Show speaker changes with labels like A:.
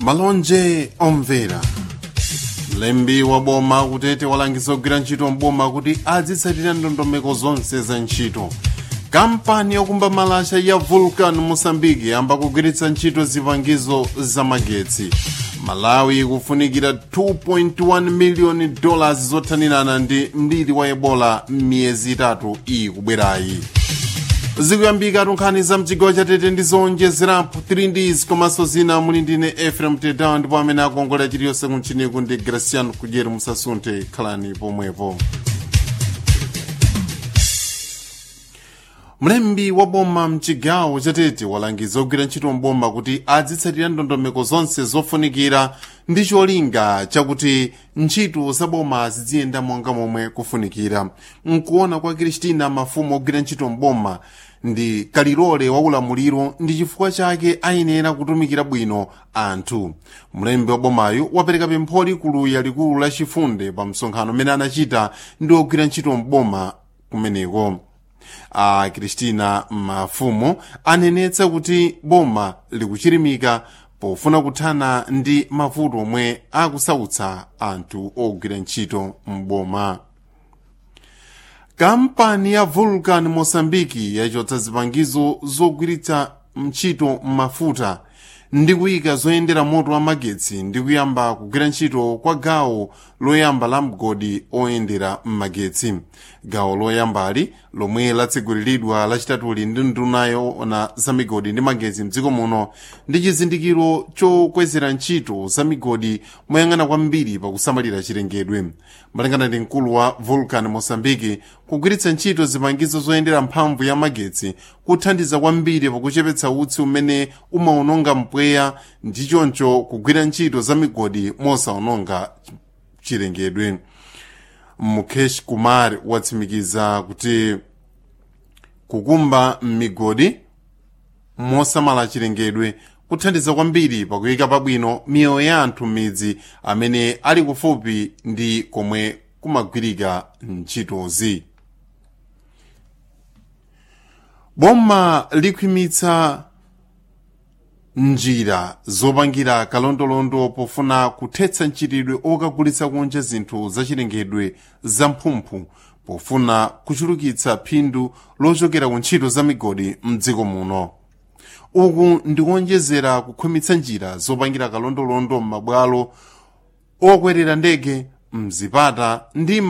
A: malonje omvera mlembi wa boma kutete walangiza kugwira ntchito mboma kuti azitsatira ndondomeko zonse za ntchito kampani yokumba malasha ya vulcan mosambiki yamba kugwiritsa ntchito zipangizo za magetsi malawi ikufunikira 2.1 miliyoni dollars zothanirana ndi mliri wa ebola m'miyezi itatu ikubwerayi zikuyambika tunkhani za mchigawo chatete ndi zowonjezerapo 3 ds komanso zina muli ndine efrem tedown ndipo amene akuongolera chiliyonse kunchiniku ndi graciano kudyeri musasunthe khalani pomwepo mlembi wa boma mchigawo chatete walangiza ogwira ntchito mboma kuti azitsatira ndondomeko zonse zofunikira ndi cholinga chakuti ntchito za boma ziziyenda monga momwe kufunikira mkuona kwa kristina mafumu ogwira ntchito mboma ndi kalilole wa ulamuliro ndi chifukwa chake ayenera kutumikira bwino anthu mlembi wa bomayo wapereka pempholi kuluya likulu la chifunde pa msonkhano umene anachita ndi ogwira ntchito mboma kumeneko a kristina mafumu anenetsa kuti boma likuchirimika pofuna kuthana ndi mavuto omwe akusautsa anthu ogwira ntchito mboma kampani ya vulcan mosambiki yachotsa zipangizo zogwiritsa ntchito mafuta ndi kuyika zoyendera moto wa magetsi ndi kuyamba kugwira ntchito kwa gawo loyamba la mgodi oyendera m'magetsi gawo loyambali lomwe latsegulidwa lachitatuli ndi nduna yoona za migodi ndi magetsi mdziko muno ndi chizindikiro chokwezera ntchito za migodi moyang'ana kwambiri pakusamalira chilengedwe malingana ndi mkulu wa vulcan mosambiki kugwiritsa ntchito zipangizo zoyendera mphamvu ya magetsi kuthandiza kwambiri pakuchepetsa utsi umene umawononga mpweya ndi choncho kugwira ntchito za migodi mosawononga chilengedwe mukesh kumar watsimikiza kuti kukumba migodi mosamala chilengedwe kuthandiza kwambiri pakuyika pabwino miyoyo ya anthu m'midzi amene ali kufupi ndi komwe kumagwirika ntchitozi boma likhwimitsa njira zopangira kalondolondo pofuna kuthetsa mchitidwe okagulitsa kunja zinthu zachilengedwe zamphumphu pofuna kuchulukitsa phindu lochokera ku ntchito za migodi mdziko muno uku ndikuonjezera kukhwimitsa njira zopangira kalondolondo m'mabwalo okwerera ndege mzipata ndi